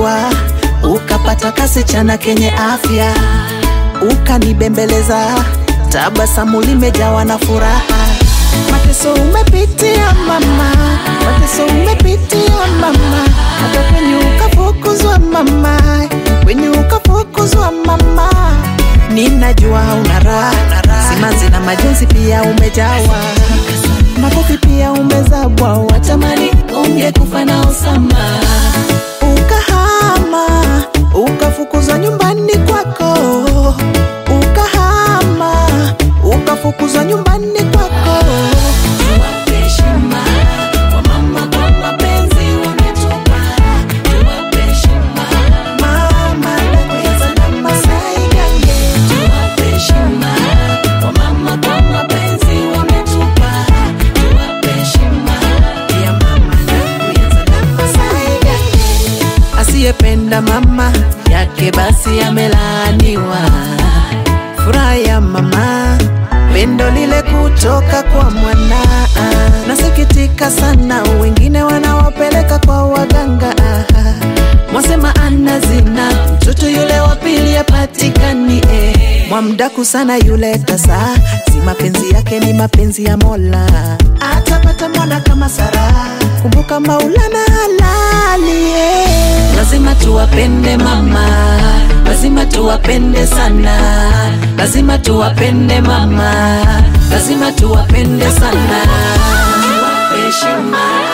ukajua, ukapata kasichana kenye afya, ukanibembeleza, tabasamu limejawa na furaha. Mateso umepitia mama, mateso umepitia mama, hata kwenye ukafukuzwa mama, kwenye ukafukuzwa mama. Ninajua una raha, simanzi na majonzi pia umejawa, makofi pia umezabwa, watamani ungekufa na Osama. Ukahama, ukafukuzwa nyumbani kwako, ukahama, ukafukuzwa nyumbani kwako. Tuwape heshima wamama kwa mapenzi wametupa, tuwape heshima, Mama nakuyaza na Masai Gange. tuwape heshima wamama kwa mapenzi wametupa, tuwape heshima. Pia mama nakuyaza na Masai Gange. Asiyependa mama yake basi amelaaniwa. Furaha ya mama, pendo lile kutoka kwa mwana. Nasikitika sana, wengine wanawapeleka kwa waganga. Mwasema ana zina, mtoto yule wa pili apatikani. Eh. Mwamdaku sana yule tasa, si mapenzi yake ni mapenzi ya Mola. Atapata mwana kama Sara, kumbuka Maulana halali. Eh. Lazima tuwapende mama, lazima tuwapende sana, lazima tuwapende mama, lazima tuwapende sana. Tuwape heshima